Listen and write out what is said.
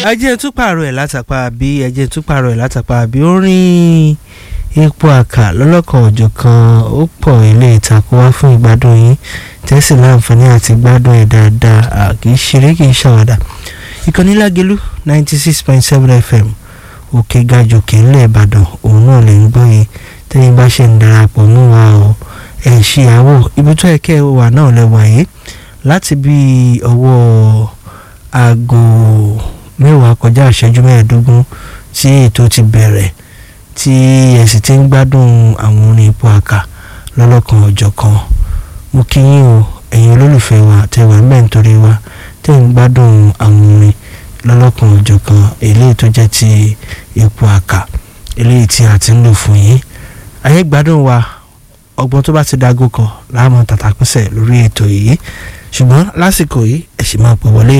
ẹjẹ́ tún pààrọ̀ ẹ̀ látàpá àbí ẹjẹ́ tún pààrọ̀ ẹ̀ látàpá àbí orin epo àkà lọ́lọ́kan ọ̀jọ̀ kan ó pọ̀ ilé ìtàkùn wá fún ìgbádùn yín tẹ́sí láǹfààní àti gbádùn ẹ̀ dáadáa kì í ṣeré kì í ṣàwàdà ìkànnì lágelú ninety six point seven fm òkè gajòkè ńlẹ̀ ìbàdàn òun náà lè ń gbọ́ yìí tẹ́yìn bá ṣe ń darapọ̀ mú wa o ẹ̀ ṣìyàwó ibi tó ẹ̀kẹ́ wà náà lẹ́wà yìí láti bí ọwọ́ aago mẹ́wàá kọjá ìṣẹ́jú mẹ́ẹ̀ẹ́dógún tí ètò ti bẹ̀rẹ̀ tí ẹ sì ti ń gbádùn àwọn orin ipò àkà lọ́lọ́kan ọjọ́ kan mo kí yín o ẹ̀yin olólùfẹ́ wa tẹ́ wà mẹ́ẹ̀ nítorí wa tẹ́ ń gbádùn àwọn orin lọ́lọ́kan ọjọ́ kan eléyìí tó jẹ́ ti ipò àkà eléyìí tí a ti ń lò fún yín ayé gbádùn wa ọgbọ́n tó bá ti dágó kan láàmú tàtàkùnsẹ̀ lórí ètò yìí ṣùgbọ́n lásìkò yìí ẹ sì máa pè wọlé